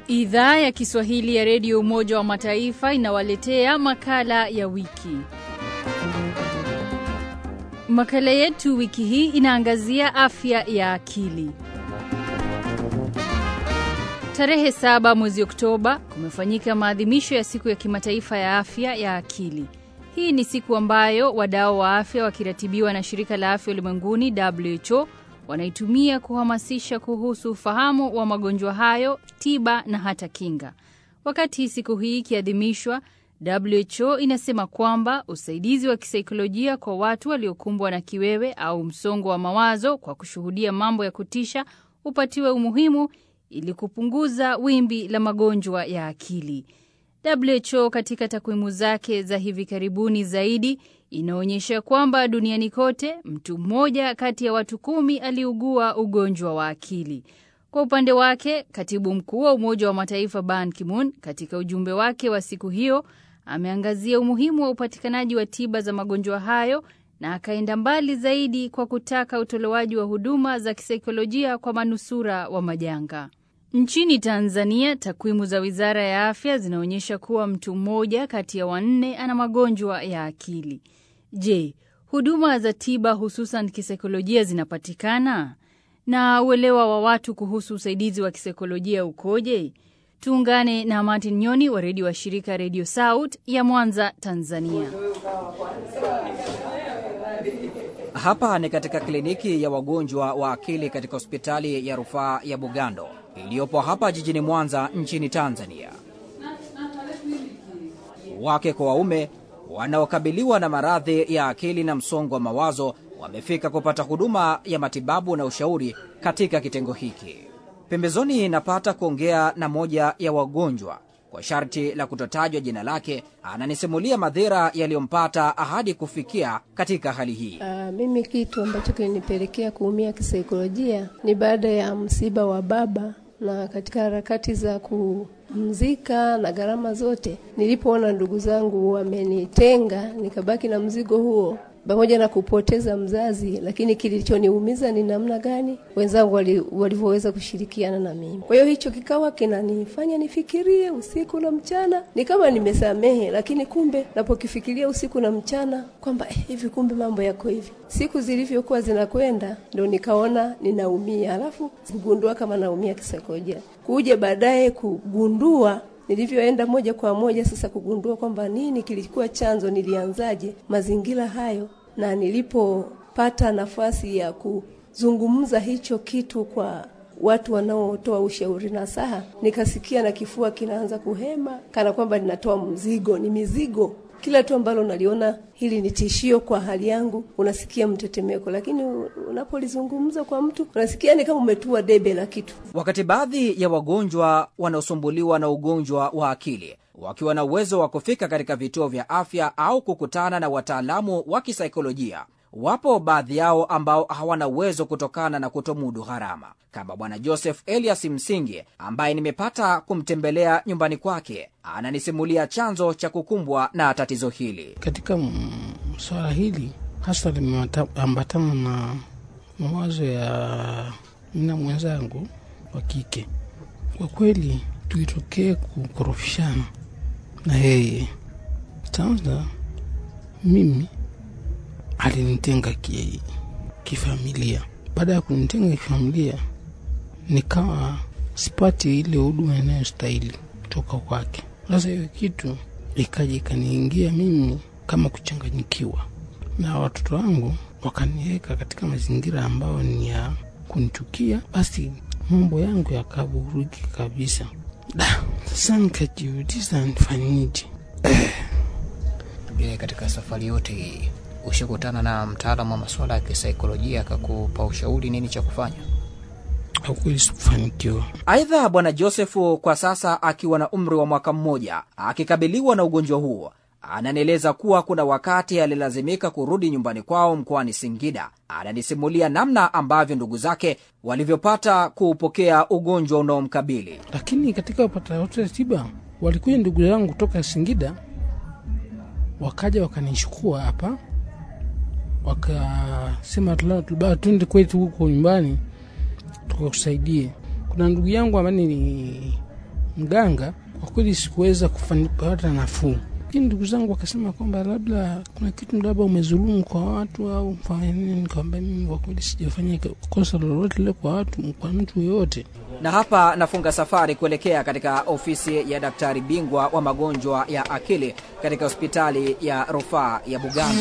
Idhaa ya Kiswahili ya Redio Umoja wa Mataifa inawaletea makala ya wiki. Makala yetu wiki hii inaangazia afya ya akili. Tarehe saba mwezi Oktoba kumefanyika maadhimisho ya siku ya kimataifa ya afya ya akili. Hii ni siku ambayo wadau wa afya wakiratibiwa na shirika la afya ulimwenguni WHO wanaitumia kuhamasisha kuhusu ufahamu wa magonjwa hayo, tiba na hata kinga. Wakati siku hii ikiadhimishwa, WHO inasema kwamba usaidizi wa kisaikolojia kwa watu waliokumbwa na kiwewe au msongo wa mawazo kwa kushuhudia mambo ya kutisha upatiwe umuhimu ili kupunguza wimbi la magonjwa ya akili. WHO katika takwimu zake za hivi karibuni zaidi inaonyesha kwamba duniani kote mtu mmoja kati ya watu kumi aliugua ugonjwa wa akili. Kwa upande wake, katibu mkuu wa Umoja wa Mataifa Ban Ki-moon katika ujumbe wake wa siku hiyo ameangazia umuhimu wa upatikanaji wa tiba za magonjwa hayo na akaenda mbali zaidi kwa kutaka utolewaji wa huduma za kisaikolojia kwa manusura wa majanga. Nchini Tanzania, takwimu za Wizara ya Afya zinaonyesha kuwa mtu mmoja kati ya wanne ana magonjwa ya akili. Je, huduma za tiba hususan kisaikolojia zinapatikana? Na uelewa wa watu kuhusu usaidizi wa kisaikolojia ukoje? Tuungane na Martin Nyoni wa redio wa shirika Redio Saut ya Mwanza, Tanzania. Hapa ni katika kliniki ya wagonjwa wa akili katika hospitali ya rufaa ya Bugando iliyopo hapa jijini Mwanza nchini Tanzania. Wake kwa waume wanaokabiliwa na maradhi ya akili na msongo wa mawazo wamefika kupata huduma ya matibabu na ushauri katika kitengo hiki. Pembezoni napata kuongea na moja ya wagonjwa kwa sharti la kutotajwa jina lake. Ananisimulia madhira yaliyompata hadi kufikia katika hali hii. Uh, mimi kitu ambacho kilinipelekea kuumia kisaikolojia ni baada ya msiba wa baba na katika harakati za kumzika na gharama zote, nilipoona ndugu zangu wamenitenga, nikabaki na mzigo huo pamoja na kupoteza mzazi, lakini kilichoniumiza ni namna gani wenzangu walivyoweza kushirikiana na mimi. Kwa hiyo hicho kikawa kinanifanya nifikirie usiku na mchana, ni kama nimesamehe, lakini kumbe napokifikiria usiku na mchana kwamba eh, hivi kumbe mambo yako hivi. Siku zilivyokuwa zinakwenda, ndo nikaona ninaumia, alafu kugundua kama naumia kisaikolojia, kuja baadaye kugundua nilivyoenda moja kwa moja sasa kugundua kwamba nini kilikuwa chanzo, nilianzaje mazingira hayo, na nilipopata nafasi ya kuzungumza hicho kitu kwa watu wanaotoa ushauri na saha, nikasikia na kifua kinaanza kuhema kana kwamba ninatoa mzigo, ni mizigo kila tu ambalo unaliona hili ni tishio kwa hali yangu, unasikia mtetemeko, lakini unapolizungumza kwa mtu unasikia ni kama umetua debe la kitu. Wakati baadhi ya wagonjwa wanaosumbuliwa na ugonjwa wa akili wakiwa na uwezo wa kufika katika vituo vya afya au kukutana na wataalamu wa kisaikolojia, wapo baadhi yao ambao hawana uwezo kutokana na kutomudu gharama, kama Bwana Joseph Elias Msingi ambaye nimepata kumtembelea nyumbani kwake. Ananisimulia chanzo cha kukumbwa na tatizo hili. Katika swala hili hasa limeambatana na mawazo ya mina mwenzangu wa kike. Kwa kweli tulitokee kukorofishana na yeye. Kwanza mimi alinitenga ki, kifamilia. Baada ya kunitenga kifamilia, nikawa sipati ile huduma inayostahili kutoka kwake. Sasa hiyo kitu ikaja ikaniingia mimi kama kuchanganyikiwa, na watoto wangu wakaniweka katika mazingira ambayo ni ya kunichukia. Basi mambo yangu yakavurugika kabisa. Da, sasa nikajiuliza nifanyeje? Je, katika safari yote hii ushakutana na mtaalamu wa masuala ya kisaikolojia akakupa ushauri nini cha kufanya? Hakweli sikufanikiwa. Aidha, Bwana Josefu kwa sasa akiwa na umri wa mwaka mmoja akikabiliwa na ugonjwa huo, ananieleza kuwa kuna wakati alilazimika kurudi nyumbani kwao mkoani Singida. Ananisimulia namna ambavyo ndugu zake walivyopata kuupokea ugonjwa unaomkabili. Lakini katika wapata wote tiba walikuja ndugu zangu kutoka Singida, wakaja wakanichukua hapa, wakasema tulibaa twende kwetu huko nyumbani tukakusaidie. Kuna ndugu yangu ambaye ni mganga, kwa kweli sikuweza kupata nafuu. Lakini ndugu zangu wakasema kwamba labda kuna kitu labda umezulumu kwa watu au mfanya nini. Nikawambia mimi kwa kweli sijafanya kosa lolote lile kwa watu, kwa mtu yoyote. Na hapa nafunga safari kuelekea katika ofisi ya daktari bingwa wa magonjwa ya akili katika hospitali ya rufaa ya Bugando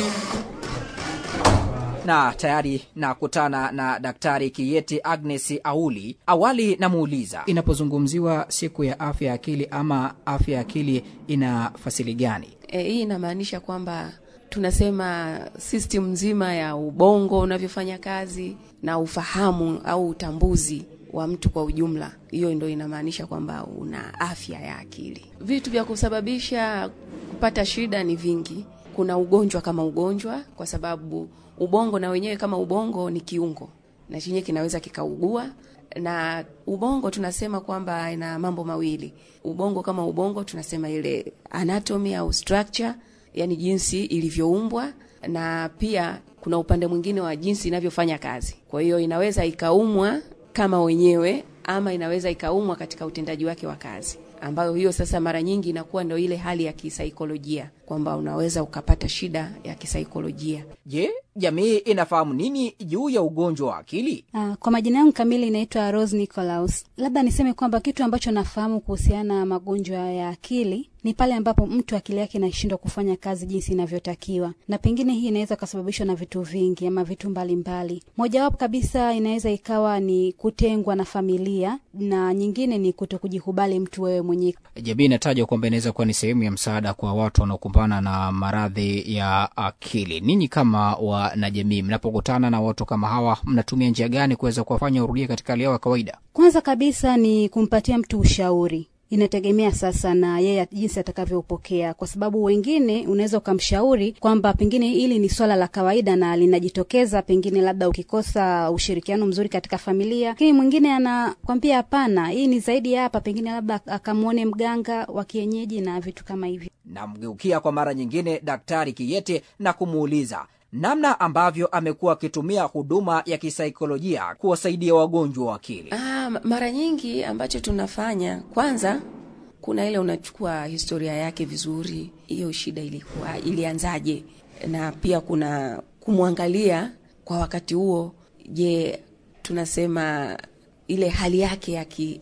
na tayari nakutana na daktari Kiyeti Agnes Auli. Awali namuuliza, inapozungumziwa siku ya afya ya akili ama afya ya akili ina fasili gani? E, hii inamaanisha kwamba tunasema system nzima ya ubongo unavyofanya kazi na ufahamu au utambuzi wa mtu kwa ujumla. Hiyo ndo inamaanisha kwamba una afya ya akili. Vitu vya kusababisha kupata shida ni vingi. Kuna ugonjwa kama ugonjwa, kwa sababu ubongo na wenyewe kama ubongo ni kiungo na chenyewe kinaweza kikaugua. Na ubongo tunasema kwamba ina mambo mawili. Ubongo kama ubongo tunasema ile anatomy au structure, yani jinsi ilivyoumbwa, na pia kuna upande mwingine wa jinsi inavyofanya kazi. Kwa hiyo inaweza ikaumwa kama wenyewe ama inaweza ikaumwa katika utendaji wake wa kazi, ambayo hiyo sasa mara nyingi inakuwa ndio ile hali ya kisaikolojia, kwamba unaweza ukapata shida ya kisaikolojia. Je, jamii inafahamu nini juu ya ugonjwa wa akili? Uh, kwa majina yangu kamili inaitwa Rose Nicolaus. Labda niseme kwamba kitu ambacho nafahamu kuhusiana na magonjwa ya akili ni pale ambapo mtu akili yake inashindwa kufanya kazi jinsi inavyotakiwa, na pengine hii inaweza kusababishwa na vitu vingi ama vitu mbalimbali. Mojawapo kabisa inaweza ikawa ni kutengwa na familia, na nyingine ni kuto kujikubali mtu wewe mwenyewe. Jamii inatajwa kwamba inaweza kuwa ni sehemu ya msaada kwa watu wanaokumbana na maradhi ya akili. Ninyi kama wanajamii, mnapokutana na watu kama hawa, mnatumia njia gani kuweza kuwafanya urudie katika hali yao ya kawaida? Kwanza kabisa ni kumpatia mtu ushauri inategemea sasa na yeye jinsi atakavyopokea, kwa sababu wengine unaweza ukamshauri kwamba pengine hili ni swala la kawaida na linajitokeza pengine labda ukikosa ushirikiano mzuri katika familia, lakini mwingine anakwambia hapana, hii ni zaidi ya hapa, pengine labda akamwone mganga wa kienyeji na vitu kama hivyo. Namgeukia kwa mara nyingine Daktari Kiyete na kumuuliza namna ambavyo amekuwa akitumia huduma ya kisaikolojia kuwasaidia wagonjwa wa akili. Ah, mara nyingi ambacho tunafanya kwanza, kuna ile unachukua historia yake vizuri, hiyo shida ilikuwa ilianzaje, na pia kuna kumwangalia kwa wakati huo, je, tunasema ile hali yake ya ki,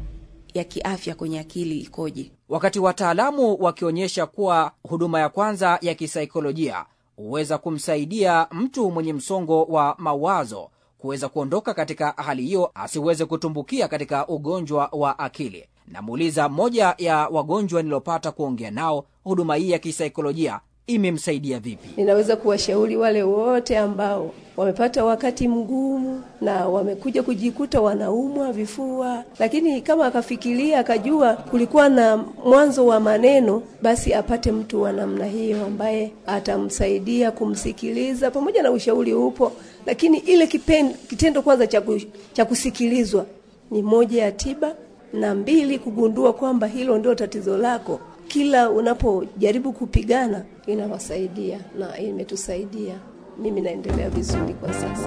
ya kiafya kwenye akili ikoje? Wakati wataalamu wakionyesha kuwa huduma ya kwanza ya kisaikolojia huweza kumsaidia mtu mwenye msongo wa mawazo kuweza kuondoka katika hali hiyo, asiweze kutumbukia katika ugonjwa wa akili. Namuuliza mmoja ya wagonjwa niliopata kuongea nao, huduma hii ya kisaikolojia imemsaidia vipi? Ninaweza kuwashauri wale wote ambao wamepata wakati mgumu na wamekuja kujikuta wanaumwa vifua, lakini kama akafikiria akajua kulikuwa na mwanzo wa maneno, basi apate mtu wa namna hiyo ambaye atamsaidia kumsikiliza. Pamoja na ushauri upo, lakini ile kipen, kitendo kwanza cha kusikilizwa ni moja ya tiba, na mbili, kugundua kwamba hilo ndio tatizo lako kila unapojaribu kupigana inawasaidia na imetusaidia. Mimi naendelea vizuri kwa sasa.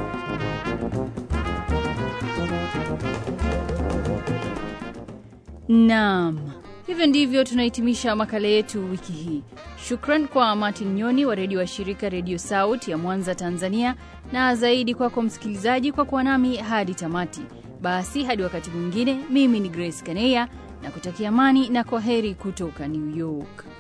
Naam, hivyo ndivyo tunahitimisha makala yetu wiki hii. Shukran kwa Martin Nyoni wa redio wa shirika Redio Sauti ya Mwanza, Tanzania, na zaidi kwako kwa msikilizaji kwa kuwa nami hadi tamati. Basi hadi wakati mwingine, mimi ni Grace Kaneya na kutakia amani na kwa heri kutoka New York.